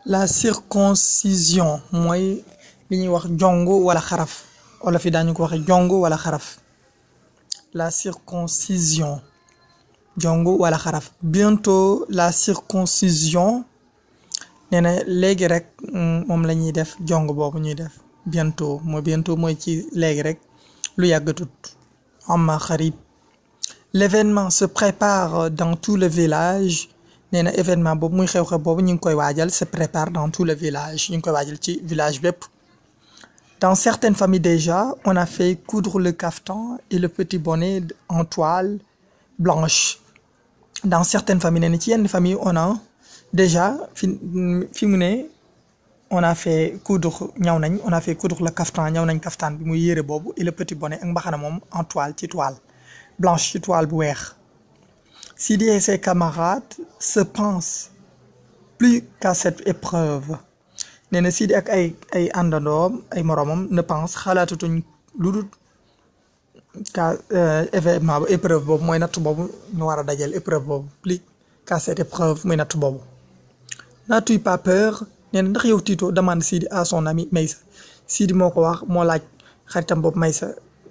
la circoncision mooy li ñuy wax jong wala xaraf wala fi daañu ko waxe jong wala xaraf la circoncision jong wala xaraf bientôt la circoncision nee na léegi rek moom la ñuy def jong boobu ñuy def bientôt mooy bientôt mooy ci léegi rek lu yàggatut amma xarib l'événement se prépare dans tout le village nee na événement boobu muy xew-xew boobu ñu ngi koy waajal se prépare dans tout le village ñu ngi koy waajal ci village bépp dans certaines familles déjà on a fait coudre le caftan et le petit bonnet en toile blanche dans certaines familles nee na ci yenn famille on a déjà fi fi mu ne on a fait coudre ñaw nañ on a fait coudre le caftan ñaw nañ caftan bi muy yére boobu et le petit bonnet ak mbaxana moom en toile ci toile blanche ci toile bu weex Sidi et ses camarades se pensent plus qu'à cette épreuve nee na Sidi ak ay ay àndandoom ay moroomam ne pense xalaatatuñ lu dul ka événement bu épreuve boobu mooy natt boobu ñu war a dajal épreuve boobu plus qu'à cette épreuve muy natt boobu n'as-tu pas peur nee na ndax yow Tito demande Sidi à son ami Maysa Sidi moo ko wax moo laaj xaritam boobu Maysa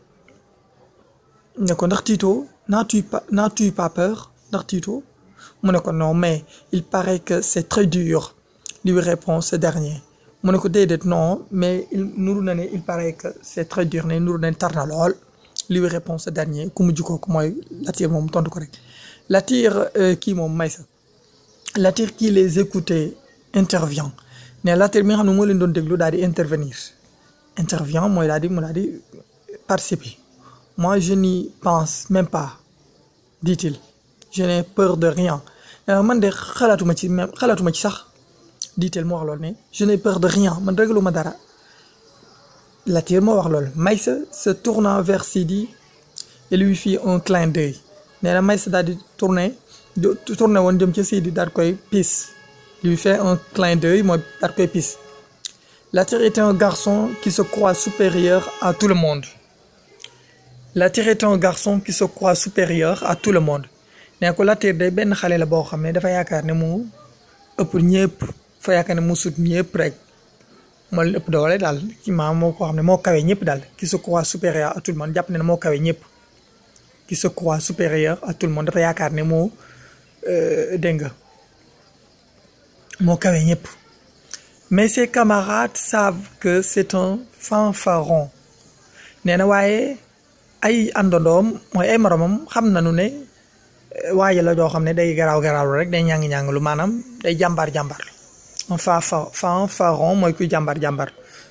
ne ko ndax Tito n'as-tu pas n'as-tu pas peur ndax Tito mu ne ko non mais il paraît que c'est très dur lui répond ce dernier mu ne ko déedéet non mais il nuru na ne il paraît que c'est très dur ne nuru na tar na lool lui répond ce dernier ku mujj kooku mooy Latir moom tontu ko rek Latir kii moom Maysa Latir qui les écoutait intervient ne Latir mi nga xam ne moo leen doon déglu daal di intervenir intervient mooy daal di mu daal di participer moi je n'y pense même pas dit-il je n'ai peur de rien man de xalaatuma ci même xalaatuma ci sax dit-elle moo wax loolu ne je n'ai peur de rien man ragaluma dara Latir moo wax loolu Maysa se tournant vers Sidi et lui fit un clin d'œil nee na Maysa daal di tourner tourné woon jëm ca Sidi daal koy piis lui fait un clin d'œil mooy daal koy piis Latir était un garçon qui se croit supérieur à tout le monde Latir est un garçon qui se croit supérieur à tout le monde nee ko Latir day benn xale la boo xam ne dafa yaakaar ne mu ëpp ñëpp fa yaakaar ne mu sut ñëpp rek moo leen ëpp doole daal ci maam moo ko xam ne moo kawe ñëpp daal qui se croit supérieur à tout le monde jàpp ne ne moo kawe ñëpp qui se croit supérieur à tout le monde dafa yaakaar ne moo dégg nga moo kawe ñëpp mais ses camarades savent que c'est un fanfaron nee na waaye ay àndandoom mooy ay moromam xam nañu ne waaye la doo xam ne day garaaw garaaw rek day ñàng ñàng lu maanaam day jàmbaar jàmbaar un fanfaron mooy kuy jàmbaar jàmbaar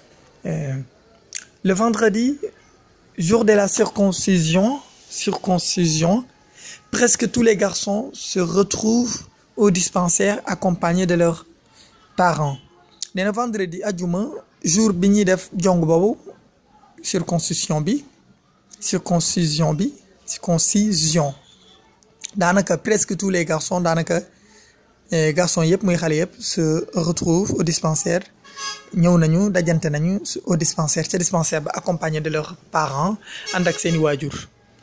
le vendredi jour de la circoncision circoncision presque tous les garçons se retrouvent au dispensaire accompagnés de leurs parents nee na vendredi ajuma jour bi ñuy def jong boobu circoncision bi circoncision bi circoncision daanaka presque tous les garçons daanaka garçons yëpp muy xale yëpp se retrouvent au dispensaire ñëw nañu dajante nañu au dispensaire ca dispensaire ba accompagné de leurs parents ànd ak seeni waajur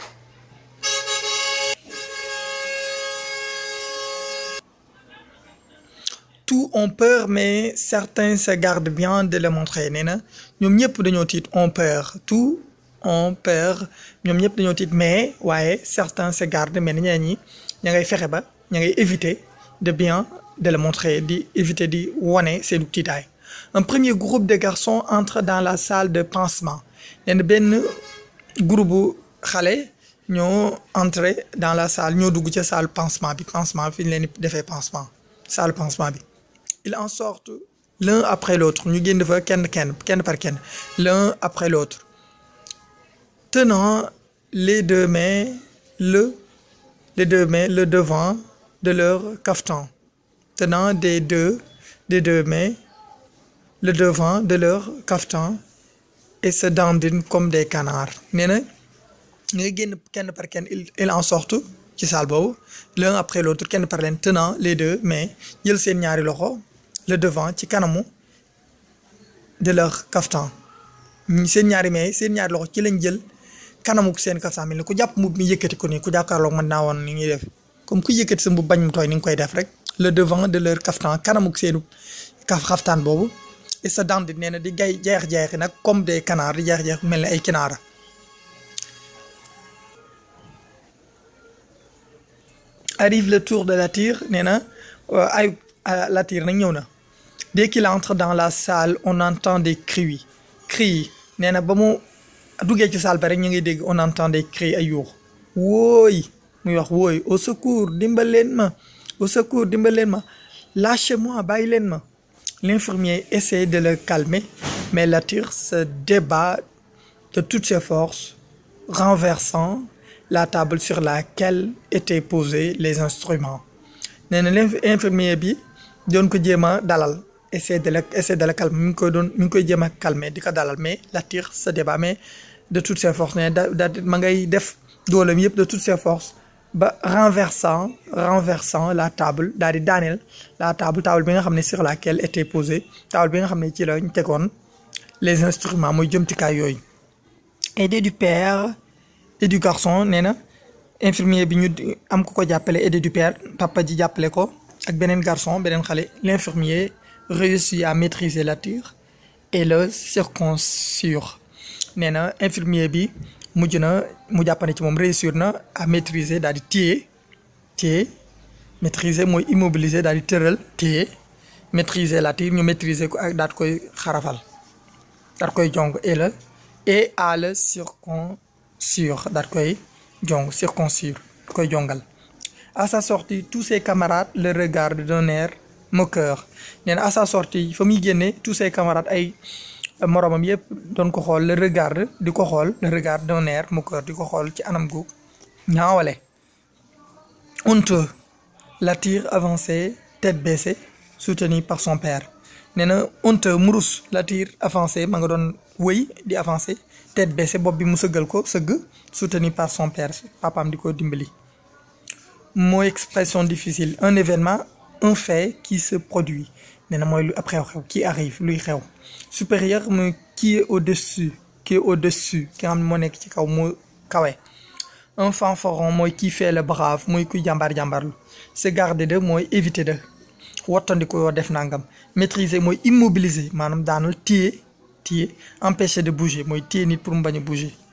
tous ont peur mais certains se gardent bien de le montrer nee na ñoom ñëpp dañoo tiit ont peur tous ont peur ñoom ñëpp dañoo tiit mais waaye certains se gardent mais ñeneen ñi ña ngay fexe ba ña ngay éviter de bien de le montrer di éviter di wane seen tiitaay un premier groupe de garçons entre dans la salle de pansement nee na benn groupe bu xale ñoo entrer dans la salle ñoo dugg ca salle pansement bi pansement fi ñu leen di defee pansement salle pansement bi ils en sortent l'un après l'autre ñu génn fa kenn kenn kenn par kenn l'un après l'autre tenant les deux mains le les deux mains le devant de leur caftan tenant des deux des deux mains le devant de leur caftan et se dandinent comme des canards nee na ñuy génn kenn par kenn ils en sortent ci salle boobu l'un après l'autre kenn par leen tenant les deux mains jël seen ñaari loxo le devant ci kanamu de leur caftan seen ñaari mains seen ñaari loxo ci lañ jël kanamu seen kaftan mel ni ku jàpp mbubb mi yëkkati ko nii ku jàkkaarloog mën naa woon ni ñuy def comme ku yëkkati sa mbubb bañ mu tooy ni nga koy def rek le devant de leur caftan kanamu seenu kaf xaftaan boobu et sa dandi nee na di gay jeex-jeexi nag comme des canards di jeex-jeex mel ni ay kinaara arrive le tour de Latyr nee na ay Latyr nag ñëw na dès qu'il entre dans la salle on entend des cris cris yi nee na ba mu duggee ci salle ba rek ñu ngi dégg on entend des cris ay yuux wooy muy wax wooy au secours dimbal leen ma au secours dimbal leen ma lâchez-moi bàyyi leen ma l'infirmier essaie de le calmer mais Latyr se débat de toutes ses forces renversant la table sur laquelle étaient posés les instruments nee na l'infirmier bi doon ko jéem a dalal essaie de la essaie de la calmer mi ngi koy doon mi ngi koy jéem a calmer di ko dalal mais Latyr se débat mais de toutes ses forces nee da da ma ngay def dooleem yëpp de toutes ses forces ba renversant renversant la table daal di daaneel la table table bi nga xam ne sur laquelle était posée table bi nga xam ne ci la ñu tegoon les instruments mooy jëmtikaay yooyu aidé du père et du garçon nee na infirmier bi ñu am ko ko jàppale aidé du père papa ji jàppale ko ak beneen garçon beneen xale l'infirmier réussit à maîtriser Latyr et le circoncire nee na infirmier bi mujj na mu jàppane ci moom réussir na à maîtriser daal di téye téye maîtriser mooy immobiliser daal di tëral téye maîtriser Latyr ñu maîtriser ko ak daal koy xarafal daal koy jong et le et à le circoncire daal koy jong circoncire koy jongal à sa sortie tous ses camarades le regardent d'un air moqueur nee na à sa sortie fa muy génne tous ses camarades ay moromam yëpp doon ko xool le regarde di ko xool le regard d'un air moqueur di ko xool ci anam gu ñaawale honteux Latyr avançait tête baissée soutenu par son père nee na honteux murus Latyr avancé ma nga doon wëy di avancé tête baissée bopp bi mu sëggal ko sëgg soutenu par son père papaam di ko dimbali mooy expression difficile un événement un fait qui se produit nee na mooy lu ab xew-xew qui arrive luy xew supérieur mooy qui est au-dessus qui est au-dessus ki nga xam ne moo nekk ci kaw moo kawe un fanfaron mooy qui fait le brave mooy kuy jàmbaar jàmbaarlu se garder de mooy éviter de wattandiku yoo def nangam maîtriser mooy immobiliser maanaam daanal téye téye empêcher de bouger mooy téye nit pour mu bañ a bouger